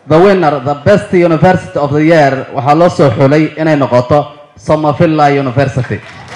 the winner the best university of the year waxaa loo soo xulay inay noqoto somavilla university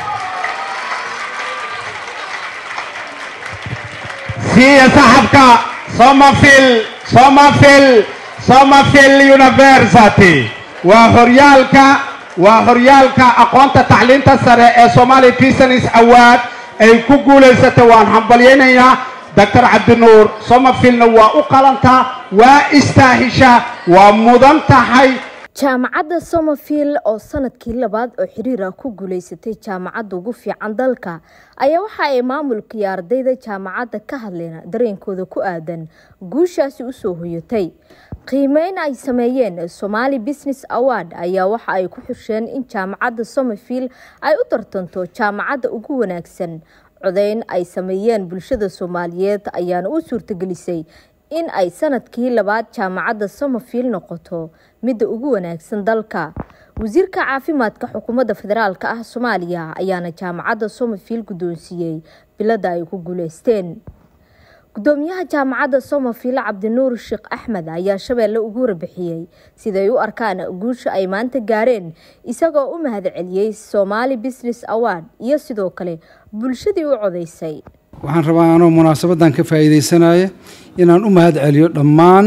siiya saxabka somerville somerville somerville university waa horyaalka waa horyaalka aqoonta tacliinta sare ee somali business award ay ku guulaysatay waan hambalyaynayaa doctor cabdinuur somervillena waa u qalantaa waa istaahisha waa mudan tahay jaamacadda somerville oo sanadkii labaad oo xiriir ah ku guuleysatay jaamacadda ugu fiican dalka ayaa waxa ay maamulka iyo ardayda jaamacadda ka hadleen dareenkooda ku aadan guushaasi usoo hoyatay qiimeyn ay sameeyeen somali business award ayaa waxa ay ku xusheen in jaamacadda somerville ay u tartanto jaamacadda ugu wanaagsan codeyn ay sameeyeen bulshada soomaaliyeed ayaana u suurtagelisay in ay sanadkii labaad jaamacadda somerville noqoto midda ugu wanaagsan dalka wasiirka caafimaadka xukuumadda federaalk ah soomaaliya ayaana jaamacadda somerville guddoonsiiyey bilada ay ku guuleysteen gudoomiyaha jaamacadda somerville cabdinuur sheekh axmed ayaa shabeelle ugu warbixiyey siday u arkaan guusha ay maanta gaareen isagoo u mahad celiyey somali business award iyo sidoo kale bulshadii u codeysay waxaan rabaa anoo munaasabadan ka faa'iidaysanaya inaan u mahad celiyo dhammaan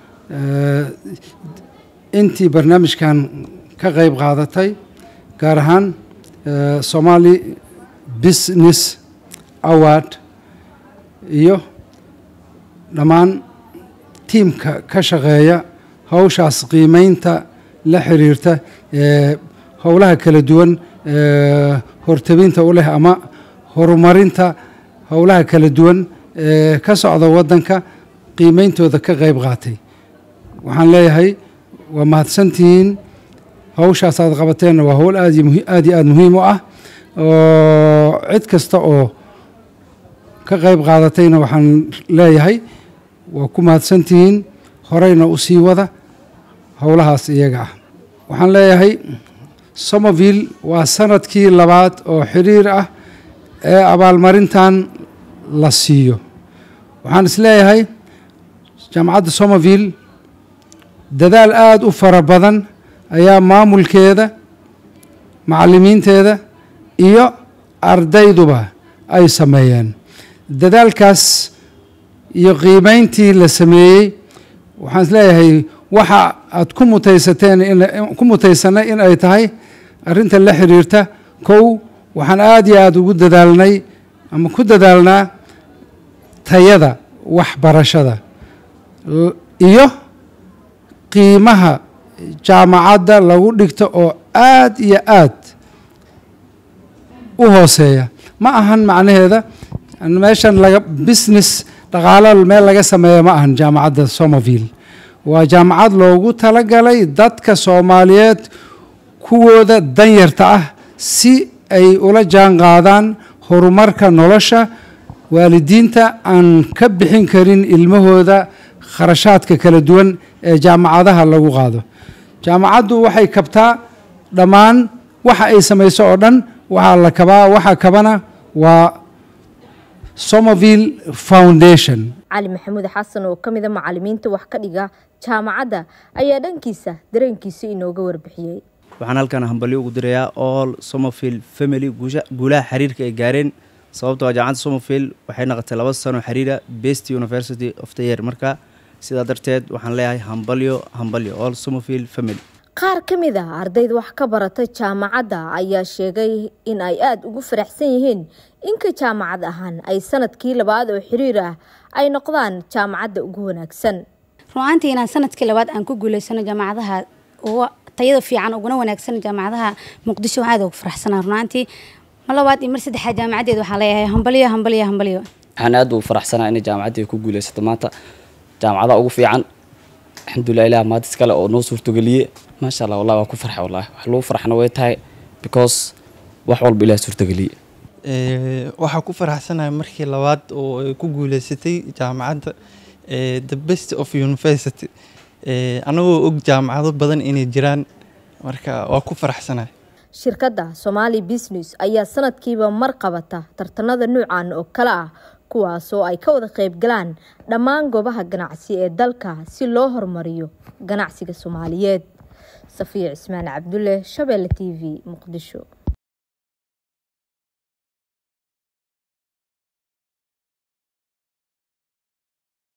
intii barnaamijkan ka qayb qaadatay gaar ahaan somali business award iyo dhammaan tiimka ka shaqeeya hawshaas qiimeynta la xiriirta ee howlaha kala duwan ee hortabinta u leh ama horumarinta howlaha kala duwan ee ka socda waddanka qiimeyntooda ka qayb qaatay waxaan leeyahay waa mahadsantihiin hawshaas aad qabateenna waa howl aad iyo aad iyo aada muhiim u ah oo cid kasta oo ka qayb qaadatayna waxaan leeyahay waa ku mahadsantihiin horeyna u sii wada howlahaas iyaga ah waxaan leeyahay somerville waa sanadkii labaad oo xiriir ah ee abaalmarintan la siiyo waxaan is leeyahay jaamacadda somerville dadaal aada u fara badan ayaa maamulkeeda macallimiinteeda iyo ardayduba ay sameeyeen dadaalkaas iyo qiimeyntii la sameeyey waxaan is leeyahay waxa aad ku mutaysateen ku mutaysanay in ay tahay arrinta la xiriirta kow waxaan aada iyo aada ugu dadaalnay ama ku dadaalnaa tayada waxbarashada iyo qiimaha jaamacadda lagu dhigto oo aada iyo aad u hooseeya ma ahan macnaheeda meeshan laga business dhaqaalo meel laga sameeya ma ahan jaamacadda somerville waa jaamacad loogu talagalay dadka soomaaliyeed kuwooda danyarta ah si ay ula jaan qaadaan horumarka nolosha waalidiinta aan ka bixin karin ilmahooda kharashaadka kala duwan ee jaamacadaha lagu qaado jaamacaddu waxay kabtaa dhammaan waxa ay samayso oo dhan waxaa la kabaa waxa kabana waa somerville foundation cali maxamuud xasan oo ka mida macalimiinta wax ka dhiga jaamacadda ayaa dhankiisa dareenkiisa inooga warbixiyey waxaan halkan hambalyo ugu dirayaa all somerville family guulaha xiriirka ay gaareen sababtoo jaamacadda somerville waxay noqotay laba sano xiriira best university of the year marka sidaa darteed waxaan leeyahay hambalyo hambalyo all somerville family qaar ka mid ah ardayda wax ka barata jaamacadda ayaa sheegay in ay aada ugu faraxsan yihiin inka jaamacad ahaan ay sanadkii labaad oo xiriir ah ay noqdaan jaamacadda ugu wanaagsan runaantii inaan sanadkii labaad aan ku guuleysano jaamacadaha uga tayada fiican uguna wanaagsan jaamacadaha muqdisho waxaan aad ugu faraxsanaa runaantii mar labaad iyo mar saddexaad jaamacadeed waxaa leeyahay hambalyo hambalyo hambalyo waxaan aad ugu faraxsanaa inay jaamacaddii ku guuleysato maanta jaamacadaha ugu fiican alxamdulilah ilaah maadis kale oo noo suurtogeliye maasha allah wallahi waa ku farxa wallahi wax lagu farxna way tahay because wax walba ilaah suurtogeliye waxaa ku faraxsanahay markii labaad oo ay ku guuleysatay jaamacadda the best of university anagoo og jaamacado badan inay jiraan marka waa ku faraxsanahay shirkadda somali business ayaa sanadkiiba mar qabata tartanada nuucan oo kale ah kuwaasoo ay ka wada qayb galaan dhammaan goobaha ganacsi ee dalka si loo horumariyo ganacsiga soomaaliyeed safiya cismaan cabdulle shabeelle t v muqdisho